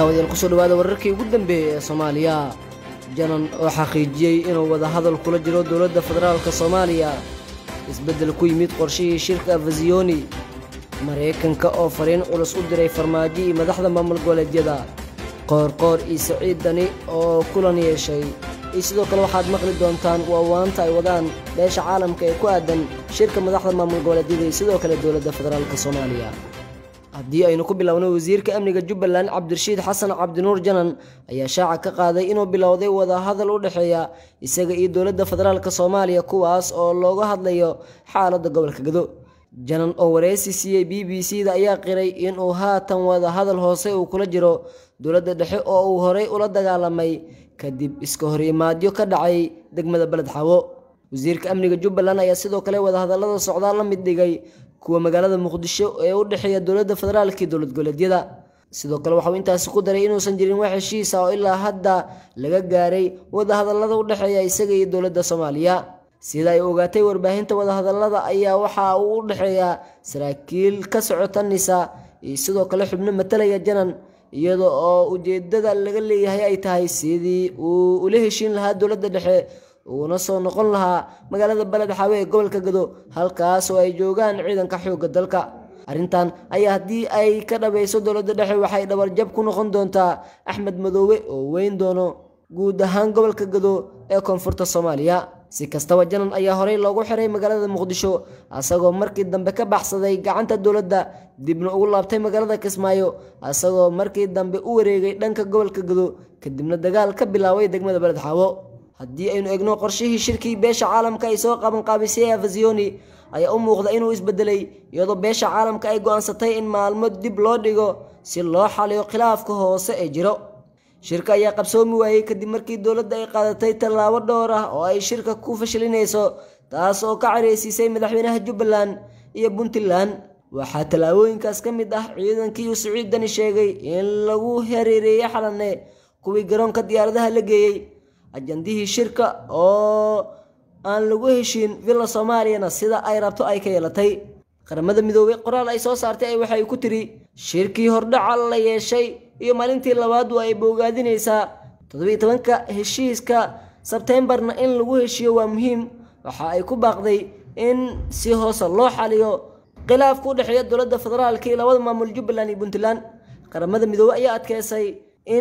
daawadayaal kusoo dhawaada wararkii ugu dambeeyey ee soomaaliya janan oo xaqiijiyey inuu wadahadal kula jiro dowladda federaalk soomaaliya isbeddel ku yimid qorshihii shirka afasiyoni maraykanka oo fariin culus u diray farmaajo iyo madaxda maamul goboleedyada qoorqoor iyo saciid dani oo kulan yeeshay iyo sidoo kale waxaad maqli doontaan waawaanta ay wadaan beesha caalamka ee ku aadan shirka madaxda maamul goboleedyada iyo sidoo kale dowladda federaalk soomaaliya haddii aynu ku bilowno wasiirka amniga jubbaland cabdirashiid xasan cabdinuur janan ayaa shaaca ka qaaday inuu bilowday wadahadal u dhexeeya isaga iyo dowladda federaalk soomaaliya kuwaas oo looga hadlayo xaaladda gobolka gado janan oo wareysi siiyey b b c da ayaa qiray inuu haatan wadahadal hoose uu kula jiro dowladda dhexe oo uu horey ula dagaalamay kadib iska horimaadyo ka dhacay degmada beled xawo wasiirka amniga jubbaland ayaa sidoo kale wadahadallada socdaa la mid dhigay kuwa magaalada muqdisho ee u dhexeeya dowladda federaalk iyo dowlad goboleedyada sidoo kale waxauu intaasi ku daray inuusan jirin wax heshiisa oo ilaa hadda laga gaaray wadahadallada u dhexeeya isaga iyo dowladda soomaaliya sida ay ogaatay warbaahinta wadahadallada ayaa waxa uu u dhexeeya saraakiil ka socota nisa iyo sidoo kale xubno matalaya janan iyada oo ujeedada laga leeyahay ay tahay sidii uu ula heshiin lahaa dowladda dhexe uuna soo noqon lahaa magaalada beled xaawe ee gobolka gado halkaas oo ay joogaan ciidanka xoogga dalka arrintan ayaa haddii ay ka dhabayso dowladda dhexe waxay dhabarjab ku noqon doontaa axmed madoobe oo weyn doono guud ahaan gobolka gado ee koonfurta soomaaliya si kastaba janan ayaa horey loogu xiray magaalada muqdisho asagoo markii dambe ka baxsaday gacanta dowladda dibna ugu laabtay magaalada kismaayo asagoo markii dambe u wareegay dhanka gobolka gado kadibna dagaal ka bilaabay degmada beled xaawo haddii aynu egno qorshihii shirkii beesha caalamka ay soo qabanqaabisay afasiyoni ayaa u muuqda inuu isbedelay iyadoo beesha caalamka ay go'aansatay in maalmo dib loo dhigo si loo xaliyo khilaafka hoose ee jiro shirka ayaa qabsoomi waayey kadib markii dowladda ay qaadatay tallaabo dhowr ah oo ay shirka ku fashilinayso taas oo ka careysiisay madaxweynaha jubbaland iyo puntland waxaa tallaabooyinkaas ka mid ah ciidankii uu siciid dani sheegay in lagu hareereeyey xalane kuwii garoonka diyaaradaha la geeyey ajandihii shirka oo aan lagu heshiin villa soomaaliyana sida ay rabto ay ka yeelatay qaramada midoobey qoraal ay soo saartay waxay ku tiri shirkii hordhaca la yeeshay iyo maalintii labaad waa ay boogaadinaysaa toddobiiy tobanka heshiiska sebteembarna in lagu heshiiyo waa muhiim waxa ay ku baaqday in si hoose loo xaliyo khilaafka u dhexeeya dowladda federaalka iyo labada maamul jubbaland iyo puntland qaramada midoobey ayaa adkeysay in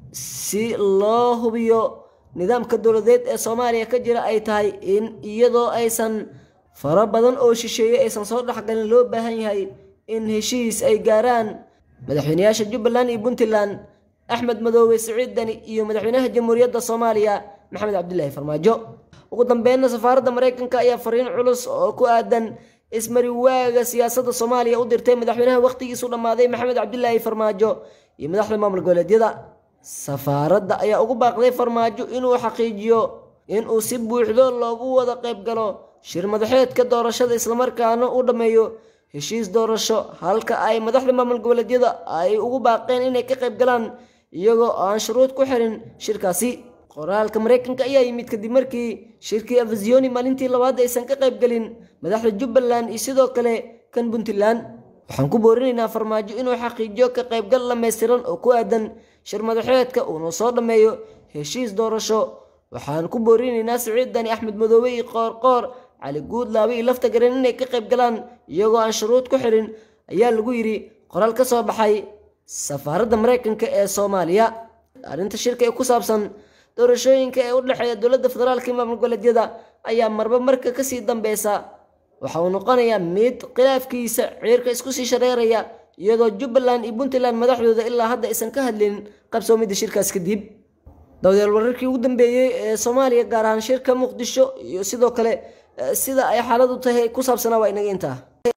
si loo hubiyo nidaamka dowladeed ee soomaaliya ka jira ay tahay in iyadoo aysan faro badan oo shisheeye aysan soo dhexgalin loo baahan yahay in heshiis ay gaaraan madaxweynayaasha jubbaland iyo puntland axmed madoobe siciid dani iyo madaxweynaha jamhuuriyadda soomaaliya maxamed cabdilaahi farmaajo ugu dambeynna safaaradda maraykanka ayaa fariin culus oo ku aadan ismariwaaga siyaasadda soomaaliya u dirtay madaxweynaha wakhtigiisu dhammaaday maxamed cabdilaahi farmaajo iyo madaxda maamul goboleedyada safaaradda ayaa ugu baaqday farmaajo inuu xaqiijiyo inuu si buuxdo loogu wada qayb galo shir madaxeedka doorashada islamarkaana uu dhammeeyo heshiis doorasho halka ay madaxda maamul goboleedyada ay ugu baaqeen inay ka qayb galaan iyagoo aan shuruud ku xirin shirkaasi qoraalka maraykanka ayaa yimid kadib markii shirkii afasiyoni maalintii labaad aysan ka qayb gelin madaxda jubbaland iyo sidoo kale kan puntland waxaan ku boorinaynaa farmaajo inuu xaqiijiyo ka qaybgal dhammaystiran oo ku aadan shir madaxeedka uuna soo dhammeeyo heshiis doorasho waxaan ku boorinaynaa siciid dani axmed madoobe iyo qoorqoor cali guudlaabe iyo lafta garan inay ka qayb galaan iyagoo aan shuruud ku xirin ayaa lagu yidhi qoraal ka soo baxay safaaradda maraykanka ee soomaaliya arrinta shirka ee ku saabsan doorashooyinka ee u dhexeeya dowladda federaalka iyo maamul goboleedyada ayaa marba marka kasii dambeysa waxa uu noqonayaa mid khilaafkiisa ciirka isku sii shareeraya iyadoo jubbaland iyo puntland madaxdooda ilaa hadda aysan ka hadlin qabsoomidda shirkaas kadib dawdeel wararkii ugu dambeeyey ee soomaaliya gaar ahaan shirka muqdisho iyo sidoo kale sida ay xaaladu tahay ku saabsanaa waa inaga intaa